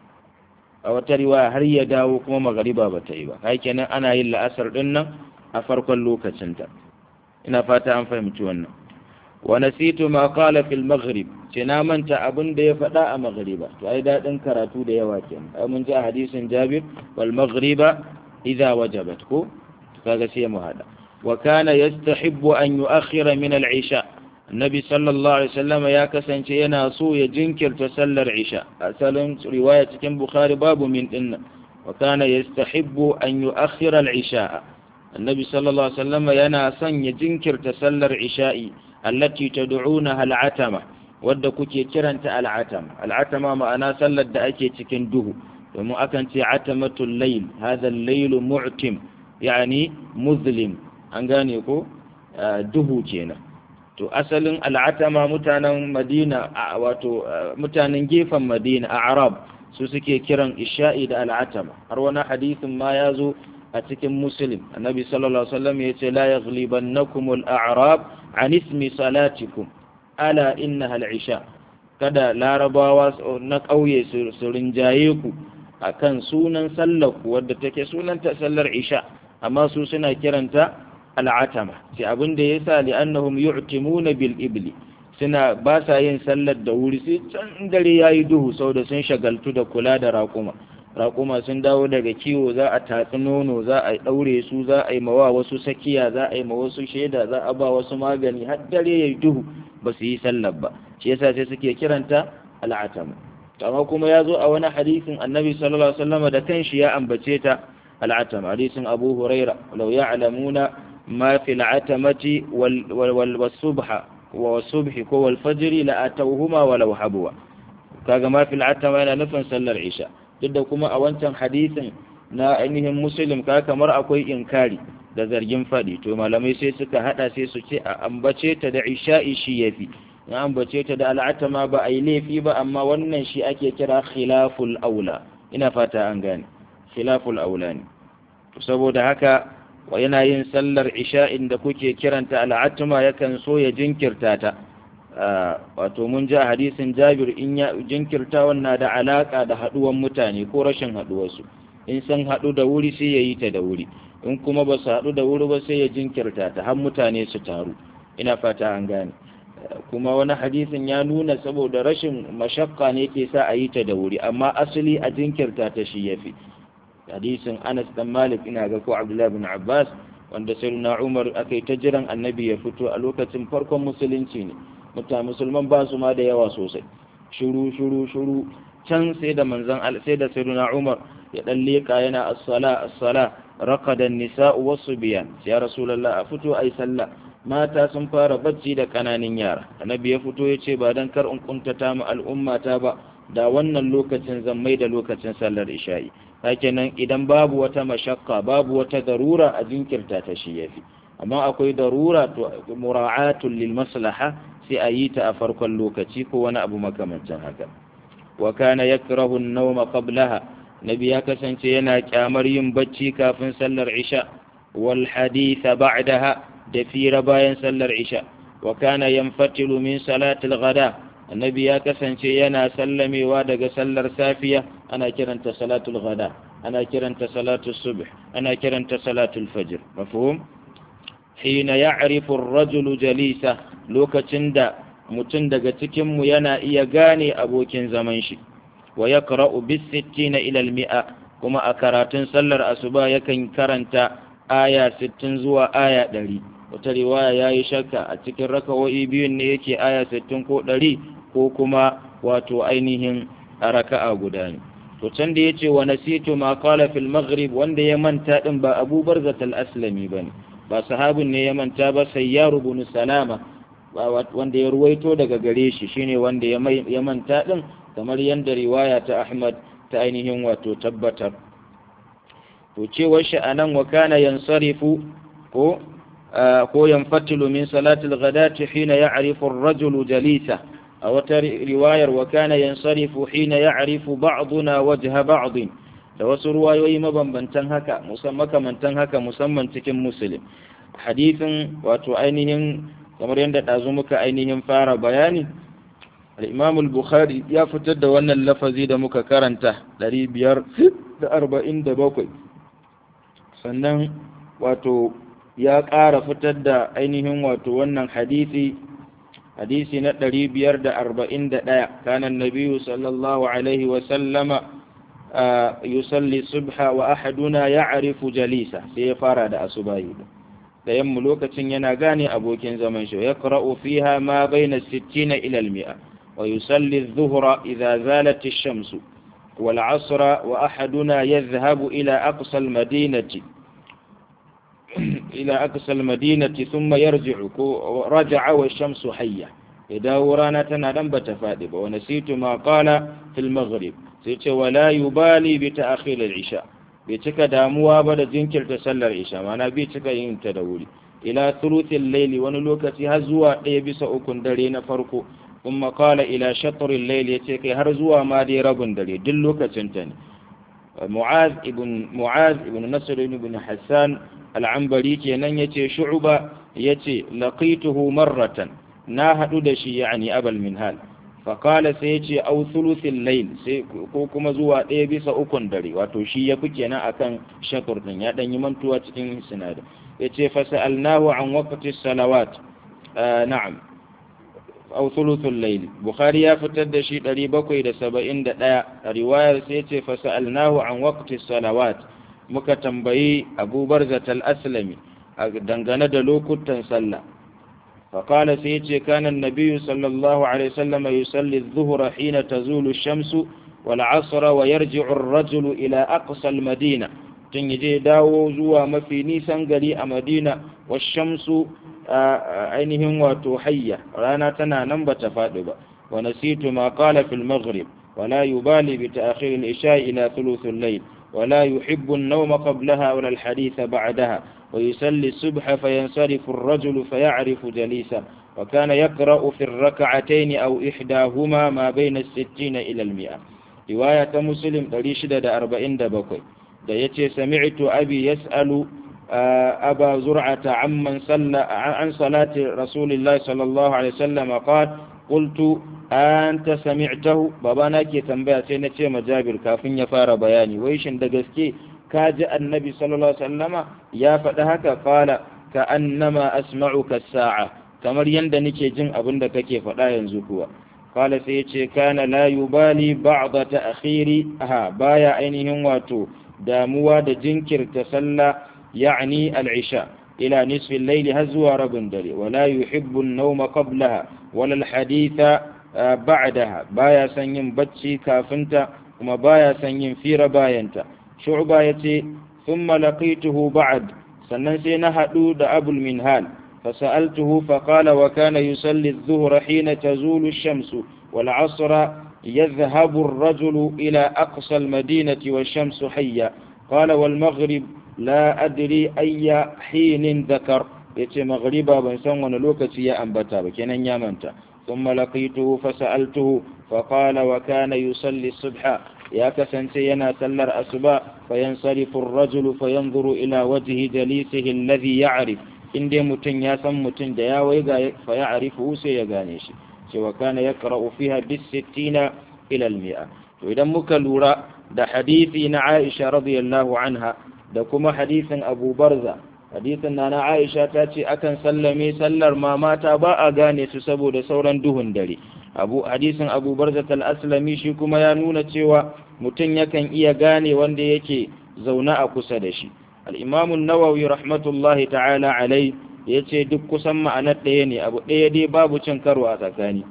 a wata riwaya har ya dawo kuma magariba ba ta yi ba kai kenan ana yin la'asar din nan a farkon lokacinta ina fata an fahimci wannan wa nasitu ma qala fil maghrib ce na manta abin da ya faɗa a maghriba to ai dadin karatu da yawa kenan ai mun ji a hadisin Jabir wal maghriba idza wajabat ko kaga sai mu hada وكان يستحب أن يؤخر من العشاء النبي صلى الله عليه وسلم يا كسن ينا سو يجنكر تسلى العشاء أسأل رواية كم بخاري باب من إن وكان يستحب أن يؤخر العشاء النبي صلى الله عليه وسلم ينا سن يجنكر تسلى العشاء التي تدعونها العتمة wadda kuke kiranta al'atama al'atama ma'ana sallar da ake cikin duhu domin akan ce atamatul layl hadha al-layl mu'tim yani muzlim an gane ko duhu kenan to asalin al'atama mutanen madina wato mutanen gefen madina a arab su suke kiran isha'i da al'atama har wani hadisin ma ya zo a cikin muslim annabi sallallahu alaihi wasallam ya ce la yaghlibannakum al-a'rab an ismi salatikum ala innaha al-isha kada larabawa na ƙauye su rinjaye ku akan sunan sallar ku wadda take sunanta sallar isha amma su suna kiranta al'atama sai abin da yasa li'annahum yu'timuna bil ibli suna ba sa yin sallar da wuri sai can dare yayi duhu saboda sun shagaltu da kula da raƙuma raƙuma sun dawo daga kiwo za a tatsi nono za a ɗaure su za a yi mawa wasu sakiya za a yi ma wasu shaida za a ba wasu magani har dare yayi duhu ba su yi sallar ba shi yasa sai suke kiranta al'atama amma kuma ya zo a wani hadisin annabi sallallahu alaihi wasallam da kanshi ya ambace ta al'atama hadisin abu huraira law ya'lamuna ma fi al'atamati wal wal subha wa subhi ko wal fajri la atawhuma walau habwa kaga ma fi al'atama yana nufin sallar isha duk da kuma a wancan hadisin na ainihin muslim ka kamar akwai inkari da zargin faɗi to malamai sai suka hada sai su ce a ambace ta da isha'i shi yafi in ambace ta da al'atama ba a yi laifi ba amma wannan shi ake kira khilaful aula ina fata an gane khilaful aula ne saboda haka wa yana yin sallar isha'in da kuke kiranta al'atama yakan so ya jinkirta ta wato mun ji a hadisin jabir in ya jinkirta wannan da alaka da haduwan mutane ko rashin haduwarsu in san hadu da wuri sai ya yi ta da wuri in kuma ba su hadu da wuri ba sai ya jinkirta ta har mutane su taru ina fata an gane kuma wani hadisin ya nuna saboda rashin mashakka ne ke sa a yi ta da wuri amma asali a jinkirta ta shi yafi hadisin Anas dan Malik ina ga ko Abdullah bin Abbas wanda sayyidina Umar aka yi ta jiran annabi ya fito a lokacin farkon musulunci ne mutane musulman ba su ma da yawa sosai shuru shuru shuru can sai da manzon sai da sayyidina Umar ya dan leka yana as-sala as-sala raqada an-nisa'u was-subyan ya rasulullah a fito ai sallah mata sun fara bacci da kananan yara annabi ya fito ya ce ba dan kar in kuntata mu al'ummata ba da wannan lokacin zan mai da lokacin sallar isha'i nan idan babu wata mashakka babu wata darura a jinkirta ta shi yafi amma akwai darura to mura'atul lil maslaha sai a yi ta a farkon lokaci ko wani abu makamancin haka wa kana yakrahu an-nawma qablaha nabi ya kasance yana kyamar yin bacci kafin sallar isha wal haditha ba'daha da fira bayan sallar isha wa kana yanfatilu min salatil ghada annabi ya kasance yana sallamewa daga sallar safiya ana kiranta salatul ghada ana kiranta salatul subh ana kiranta salatul fajr mafhum hina ya'rifu ar-rajulu jalisa lokacin da mutum daga cikin mu yana iya gane abokin zaman shi wa yaqra'u bis 60 ila al-mi'a kuma a karatun sallar asuba yakan karanta aya 60 zuwa aya 100 wata riwaya ya yi shakka a cikin raka'o'i biyun ne yake aya 60 ko 100 ko kuma wato ainihin a raka'a guda ne to can da yace wa nasitu ma qala fil maghrib wanda ya manta din ba Abu Barzat al-Aslami bane ba sahabin ne ya manta ba Sayyar ibn Salama wanda ya ruwaito daga gare shi shine wanda ya manta din kamar yanda riwaya ta Ahmad ta ainihin wato tabbatar to cewar shi anan wa kana yansarifu ko ko yanfatilu min salatil ghadati hina ya'rifu ar-rajulu jalisa a wata riwayar wa kana yansarifu hina ya'rifu ba'duna wajha ba'd da wasu ruwayoyi mabambantan haka musamman makamantan haka musamman cikin muslim hadithin wato ainihin kamar yadda ɗazu muka ainihin fara bayani al-imam al-bukhari ya fitar da wannan lafazi da muka karanta 547 sannan wato ya ƙara fitar da ainihin wato wannan hadisi hadisi na ɗari biyar da arba'in da ɗaya kanan nabiyu sallallahu alaihi wasallama yusalli subha wa ahaduna ya arifu jalisa sai ya fara da asubahi da yammu lokacin yana gane abokin zaman shi ya ƙara'u fiha ma baina sittina ilal mi'a wa yusalli zuhra idza zalat ash-shamsu wal asra wa ahaduna yadhhabu ila aqsa al-madinati إلى أقصى المدينة ثم يرجع رجع والشمس حية إذا ورانا تنادم بتفادب ونسيت ما قال في المغرب سيت ولا يبالي بتأخير العشاء بيتك داموا بدا جنكر تسلى العشاء معنا بيتك ينتدولي إلى ثلث الليل ونلوكة هزوا يبس أكن درين فرقو ثم قال إلى شطر الليل يتك هرزوا ما دي رب دري دلوكة تنتني معاذ ابن معاذ ابن نصر ابن حسان al'ambari kenan ya ce shu'uba ya ce laƙituhu marratan na haɗu da shi yani abal minhal faƙala sai ya ce au thuluthin layl sai ko kuma zuwa ɗaya bisa ukun dare wato shi ya fi kenan akan shakur din ya ɗan yi mantuwa cikin sinadin ya ce fasa'alnahu an waqti salawat na'am au thuluthul layl bukhari ya fitar da shi 771 a riwayar sai ya ce fasa'alnahu an waqti salawat muka tambayi Abu Barzat al-Aslami dangane da lokutan sallah فقال سيتي كان النبي صلى الله عليه وسلم يصلي الظهر حين تزول الشمس والعصر ويرجع الرجل إلى أقصى المدينة تنجي داو زوا مفي نيسان قلي مدينة والشمس عينهم وتحية رانا تنا نمبة فادبة ونسيت ما قال في المغرب ولا يبالي بتأخير الإشاء إلى ثلث الليل ولا يحب النوم قبلها ولا الحديث بعدها ويسلي الصبح فينصرف الرجل فيعرف جليسا وكان يقرأ في الركعتين أو إحداهما ما بين الستين إلى المئة رواية مسلم تريشد دا أربعين دا بكوي دا يتي سمعت أبي يسأل أبا زرعة عمن صلى عن صلاة رسول الله صلى الله عليه وسلم قال قلت أنت سمعته بابانا كي تنبيه سينتي مجابر كافين يفار بياني ويشن دا gaske kaji annabi sallallahu alaihi wasallama ya faɗi haka qala ka annama asma'uka sa'a kamar yanda nake jin abin da kake faɗa yanzu kuwa qala sai yace kana la yubali ba'da ta'khiri ha baya ainihin wato damuwa da jinkirta sallah ya'ni al-isha ila nisfi al-layl har zuwa rabin dare wala yuhibbu an-nawma qablaha wala al-haditha ba'daha baya son yin bacci kafinta kuma baya son yin fira bayanta shu'ba yace thumma laqituhu ba'd sannan sai na hadu da abul minhal فسألته فقال وكان يصلي الظهر حين تزول الشمس والعصر يذهب الرجل إلى أقصى المدينة والشمس حية قال والمغرب لا أدري أي حين ذكر يتي مغربا بنسان ونلوكتي يا أنبتا بكنا يامنتا ثم لقيته فسألته فقال وكان يصلي الصبح يا كسنتينا سلر أسبا فينصرف الرجل فينظر إلى وجه جليسه الذي يعرف in dai mutum ya san mutum da ya wai ga fa ya arifu sai ya gane shi cewa kana ya qara'u fiha bis sittina ila al mi'a to idan muka lura da hadisi na Aisha radiyallahu anha da kuma hadisin Abu Barza hadisin na Aisha ta ce akan sallame sallar ma mata ba a gane su saboda sauran duhun dare abu hadisin Abu Barza al-Aslami shi kuma ya nuna cewa mutum yakan iya gane wanda yake zaune a kusa da shi al'imamun nawawi rahmatullahi ta'ala alai ya ce duk kusan ma'anar ɗaya ne abu ɗaya dai babu cin karo a tsakani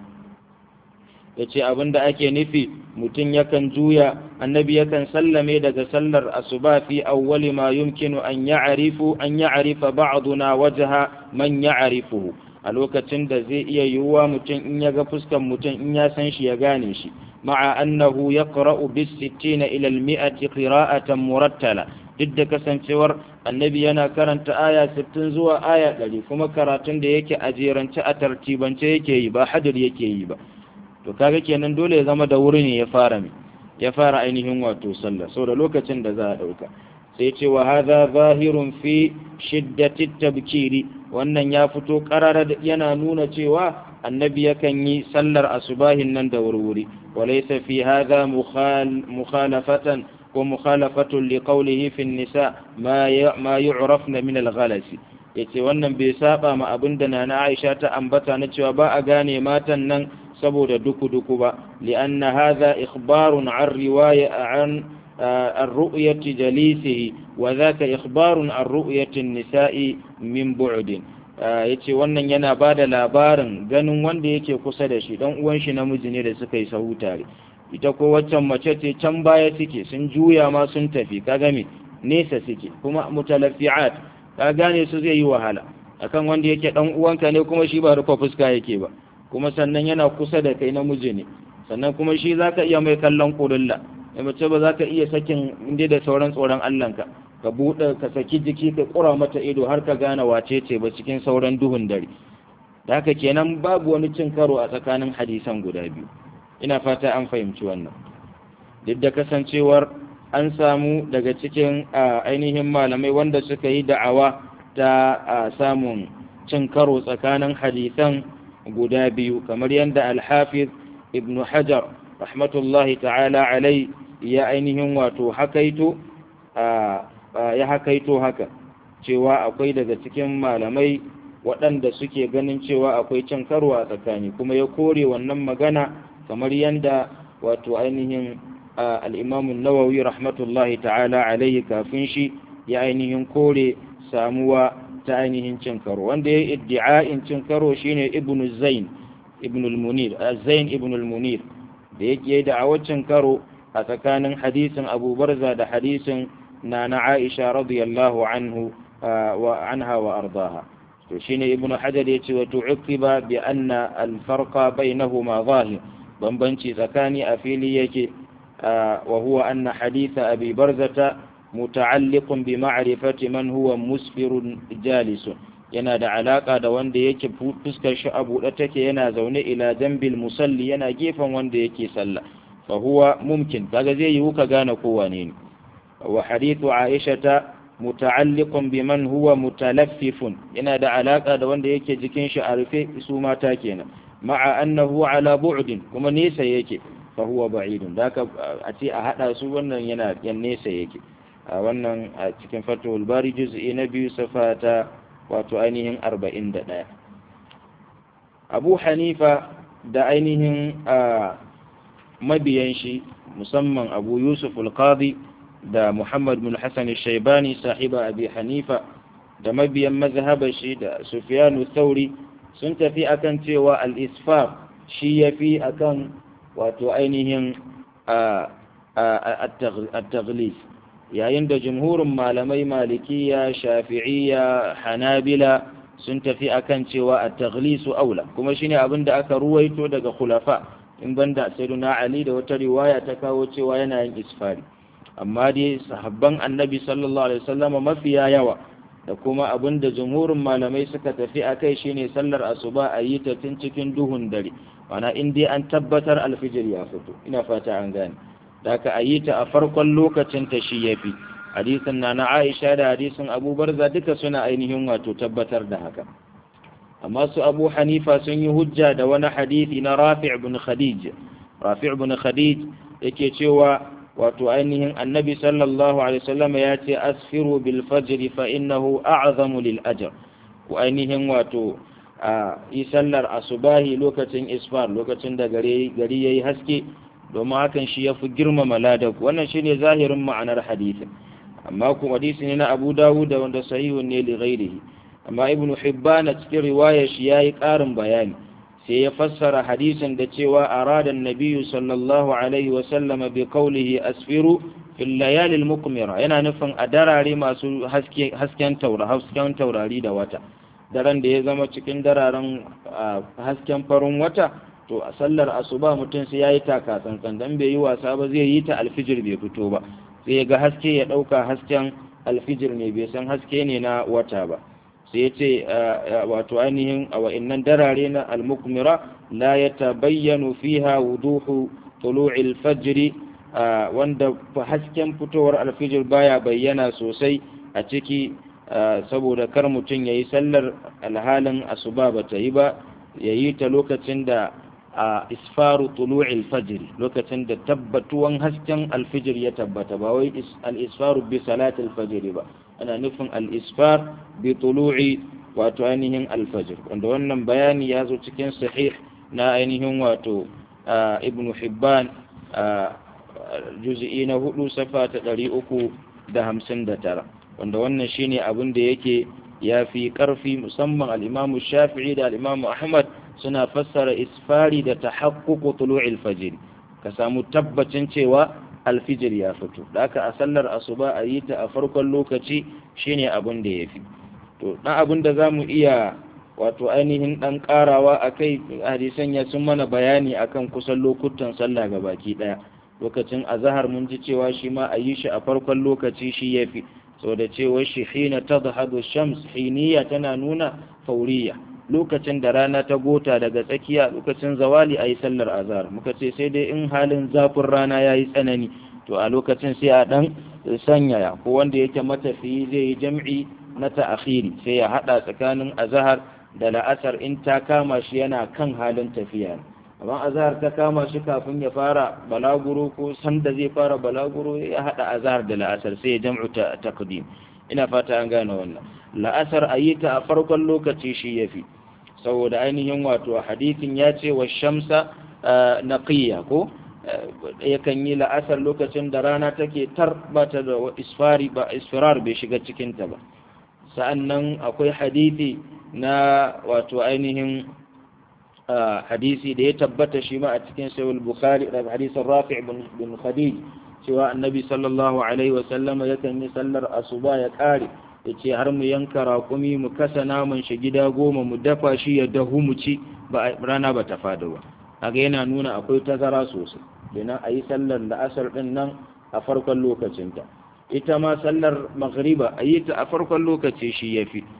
ya ce abin da ake nufi mutum yakan juya annabi yakan sallame daga sallar asuba fi awwali ma yumkinu an ya'rifu an ya'rifa ba'duna wajha man ya'rifuhu a lokacin da zai iya yiwuwa mutum in ya ga fuskan mutum in ya san shi ya gane shi ma'a annahu yaqra'u bis 60 ila al-mi'ati qira'atan murattala duk da kasancewar annabi yana karanta aya 60 zuwa aya 100 kuma karatun da yake a jerance a tartibance yake yi ba hadir yake yi ba to kaga kenan dole ya zama da wuri ne ya fara mi ya fara ainihin wato sallah da lokacin da za a dauka sai ce wa hadha zahirun fi shiddati tabkiri wannan ya fito karara yana nuna cewa annabi yakan yi sallar asubahin nan da wurwuri walaysa fi hadha mukhalafatan ومخالفة لقوله في النساء ما ما يعرفن من الغلس yace wannan bai saba ma abin da nana Aisha ta ambata na cewa ba a gane matan nan saboda duku duku ba li'anna hadha ikhbarun an riwaya an ar-ru'yati jalisihi wa dhaka ikhbarun an ru'yati an-nisa'i min bu'din yace wannan yana bada labarin ganin wanda yake kusa da shi dan uwan shi namiji ne da suka yi sahu tare ita ko waccan mace ce can baya suke sun juya ma sun tafi ka game nesa suke kuma mutalafi'at ka gane su zai yi wahala akan wanda yake dan uwanka ne kuma shi ba rufe fuska yake ba kuma sannan yana kusa da kai namiji ne sannan kuma shi zaka iya mai kallon kurulla da mace ba zaka iya sakin inda da sauran tsoron Allah ka ka bude ka saki jiki ka kura mata ido har ka gane wace ce ba cikin sauran duhun dare da haka kenan babu wani cin karo a tsakanin hadisan guda biyu ina fata an fahimci wannan duk da kasancewar an samu daga cikin ainihin malamai wanda suka yi da'awa ta samun cin karo tsakanin hadisan guda biyu kamar yadda alhafiz ibn hajar rahmatullahi ta'ala alai ya ainihin wato hakaito ya hakaito haka cewa akwai daga cikin malamai waɗanda suke ganin cewa akwai cin karo a tsakani kuma ya kore wannan magana kamar yadda wato ainihin al'imamun nawawi rahmatullahi ta'ala alaihi kafin shi ya ainihin kore samuwa ta ainihin cin karo wanda ya iddi'a'in cin karo shine ibn zain ibn al-munir zain ibn al-munir da yake da awacin karo a tsakanin hadisin abu barza da hadisin na na aisha radiyallahu anhu wa anha wa ardaha to shine ibn hajar yace wa tu'qiba bi anna al-farqa bainahuma zahir bambanci tsakani a fili yake wa huwa anna haditha abi barzata muta'alliqun bi ma'rifati man huwa musfirun jalisun yana da alaka da wanda yake fuskar shi a buɗe take yana zaune ila jambil musalli yana gefen wanda yake sallah fa huwa mumkin kaga zai yiwu ka gane ko wane ne wa hadithu aisha muta'alliqun bi man huwa mutalaffifun yana da alaka da wanda yake jikin shi a rufe su mata kenan ma'a annahu ala bu'din kuma nesa yake fa huwa ba'idun daka a ce a hada su wannan yana yan nesa yake a wannan a cikin fatul bari juz'i na biyu safata wato ainihin 41 abu hanifa da ainihin mabiyan shi musamman abu yusuf al-qadi da muhammad bin hassan shaibani sahiba abi hanifa da mabiyan mazhabar shi da sufyanu thauri sun tafi akan cewa al-isfar shi yafi akan wato ainihin at-taghlis yayin da jumhurin malamai malikiya shafi'iyya hanabila sun tafi akan cewa at-taghlisu aula kuma shine abin da aka ruwaito daga khulafa in banda sayyiduna ali da wata riwaya ta kawo cewa yana yin isfari amma dai sahabban annabi sallallahu alaihi wasallam mafiya yawa da kuma abin da jumhurin malamai suka tafi akai shine sallar asuba a yi ta tun cikin duhun dare mana in dai an tabbatar alfijir ya fito ina fata an gane da ka a yi ta a farkon lokacin ta shi ya fi hadisin na na aisha da hadisin abu barza duka suna ainihin wato tabbatar da haka amma su abu hanifa sun yi hujja da wani hadisi na rafi' ibn khadij rafi' ibn khadij yake cewa wato ainihin annabi sallallahu alaihi wasallam ya ce asfiru bil fajr fa innahu a'zamu lil ajr ku ainihin wato a yi sallar asubahi lokacin isfar lokacin da gari gari yayi haske domin hakan shi ya fi girmama ladak wannan shi ne zahirin ma'anar hadisin amma kuma hadisi ne na abu dawud da wanda sahihun ne li ghairihi amma ibnu hibban a cikin riwayar shi yayi ƙarin bayani sai ya fassara hadisin da cewa arada nabiyyu sallallahu alaihi wa sallama bi qawlihi asfiru fil layali al mukmira yana nufin a darare masu haske hasken taura hasken taurari da wata daren da ya zama cikin dararen hasken farin wata to a sallar asuba mutum sai yayi taka tsantsan dan bai yi wasa ba zai yi ta alfijir bai fito ba sai ya ga haske ya dauka hasken alfijir ne bai san haske ne na wata ba sai ya ce wato ainihin a wa'annan darare na almukmira la yatabayyanu fiha wuduhu tulu'il fajr wanda hasken fitowar alfijir baya bayyana sosai a ciki saboda kar mutum ya yi sallar alhalin asuba ba ta yi ba ya yi ta lokacin da a isfaru tulu'il fajr lokacin da tabbatuwan hasken alfijir ya tabbata ba wai al-isfaru bi salatil fajr ba ana nufin al-isfar bi tulu'i wato ainihin alfajr wanda wannan bayani ya zo cikin sahih na ainihin wato ibn hibban juz'i na hudu safa ta ɗari uku da hamsin da tara wanda wannan shine abin da yake ya fi ƙarfi musamman al'imamu shafi'i da al'imamu ahmad suna fassara isfari da ta haƙƙuƙu tulu'il fajiri ka samu tabbacin cewa alfijir ya fito da aka a sallar asuba a yi ta a farkon lokaci shine abin da ya fi to ɗan abin da za mu iya wato ainihin ɗan ƙarawa a kai hadisan ya sun mana bayani akan kusan lokutan sallah ga baki ɗaya lokacin azahar mun ji cewa shi ma a yi shi a farkon lokaci shi ya fi sau da cewa shi hina ta zahadu shams hiniya tana nuna fauriya lokacin da rana ta gota daga tsakiya lokacin zawali a yi sallar azahar muka ce sai dai in halin zafin rana ya yi tsanani to a lokacin sai a ɗan sanyaya ko wanda yake matafiyi zai yi jam'i na ta'akhiri sai ya haɗa tsakanin azahar da la'asar in ta kama shi yana kan halin tafiya amma azhar ta kama shi kafin ya fara balaguro ko sanda zai fara balaguro ya hada azhar da la'asar sai ya jam'u ta taqdim ina fata an gane wannan la'asar ayi ta a farkon lokaci shi yafi saboda ainihin wato hadisin ya ce wa shamsa naqiya ko yakan yi la'asar lokacin da rana take tar ba ta da isfari ba isfirar bai shiga cikinta ba sa'annan akwai hadisi na wato ainihin hadisi da ya tabbata shi ma a cikin sayul bukhari da hadisin rafi' bin khadij cewa annabi sallallahu alaihi wa sallama yakan yi sallar asuba ya kare ya ce har mu yanka raƙumi mu kasa naman shi gida goma mu dafa shi ya dahu mu ci ba rana ba ta fada ba kaga yana nuna akwai tazara sosai kenan a yi sallar la'asar din nan a farkon lokacinta ita ma sallar maghriba a yi ta a farkon lokaci shi ya fi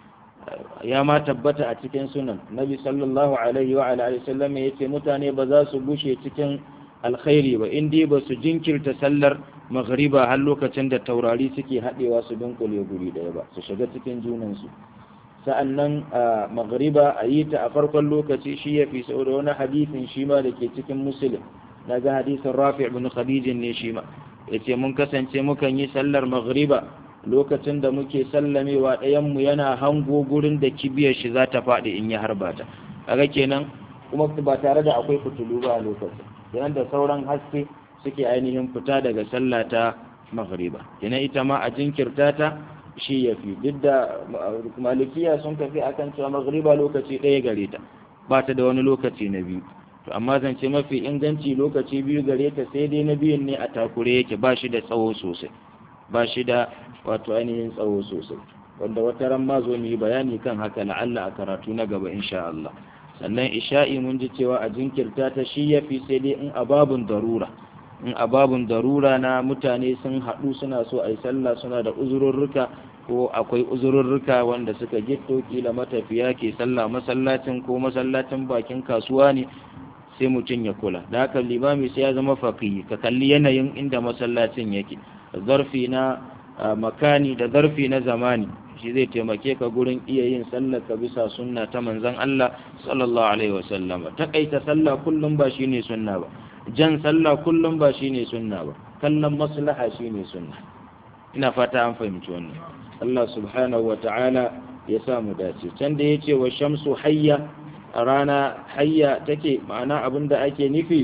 ya ma tabbata a cikin sunan nabi sallallahu alaihi wa alihi sallam ya ce mutane ba za su bushe cikin alkhairi ba in dai ba su jinkirta sallar maghriba har lokacin da taurari suke haɗewa su dunkule guri ɗaya ba su shiga cikin junansu sa'annan a maghriba a yi ta a farkon lokaci shi ya fi saboda wani hadisin shi ma da ke cikin musulun na ga hadisin rafi ibn khadijin ne shi ma ya ce mun kasance mukan yi sallar maghriba lokacin da muke sallamewa ɗayanmu yana hango gurin da kibiyar shi za ta faɗi in ya harba ta kaga kenan kuma ba tare da akwai fitulu ba a lokacin kenan da sauran haske suke ainihin fita daga sallah ta maghriba kenan ita ma a jinkirta ta shi ya fi duk da malikiya sun tafi akan cewa maghriba lokaci ɗaya gare ta ba ta da wani lokaci na biyu to amma zance mafi inganci lokaci biyu gare ta sai dai na biyun ne a takure yake ba shi da tsawo sosai ba shi da wato ainihin tsawo sosai wanda wata ran ma zo mu yi bayani kan haka la'alla a karatu na gaba insha Allah sannan isha'i mun ji cewa a jinkirta ta shi ya fi sai dai in ababun darura in ababun darura na mutane sun haɗu suna so a yi sallah suna da uzururruka ko akwai uzururruka wanda suka gitto kila matafiya ke sallah masallacin ko masallacin bakin kasuwa ne sai mutum ya kula da haka limami sai ya zama faqihi ka kalli yanayin inda masallacin yake zarfi na makani da zarfi na zamani shi zai taimake ka gurin iya yin sallar ka bisa sunna ta manzon Allah sallallahu alaihi wasallam takaita sallah kullum ba shine sunna ba jan sallah kullum ba shine sunna ba kallon maslaha shine sunna ina fata an fahimci wannan Allah subhanahu wa ta'ala ya sa mu dace can da yace wa shamsu hayya a rana hayya take ma'ana abinda ake nufi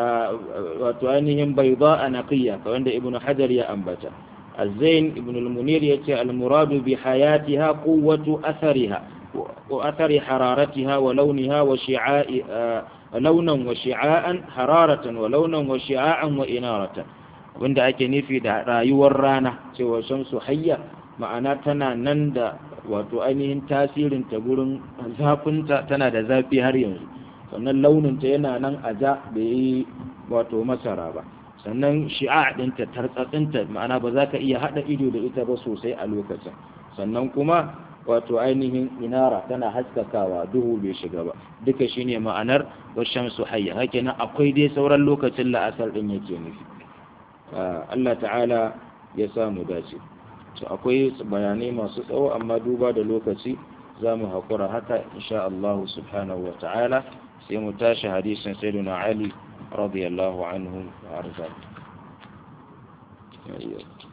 wato ainihin bayda a naqiya ka wanda ibnu hajar ya ambata الزين ابن المنير يتي المراد بحياتها قوة أثرها وأثر حرارتها ولونها وشعاء لونا وشعاء حرارة ولونا وشعاء وإنارة wanda ake nufi da rayuwar rana cewa shamsu hayya ma'ana tana nan da wato ainihin tasirin ta gurin zafinta tana da zafi har yanzu sannan launinta yana nan a ja da yi wato masara ba sannan shi'a ɗinta tartsatsinta ma'ana ba za ka iya haɗa ido da ita ba sosai a lokacin sannan kuma wato ainihin inara tana haskakawa duhu bai shiga ba duka shine ma'anar washan su hayya hakenan akwai dai sauran lokacin la'asar ɗin yake nufi Allah ta'ala ya samu dace to akwai bayanai masu tsawo amma duba da lokaci za mu haƙura haka insha Allah subhanahu wa ta'ala sai mu tashi hadisin sayyiduna Ali رضي الله عنه وأرضاه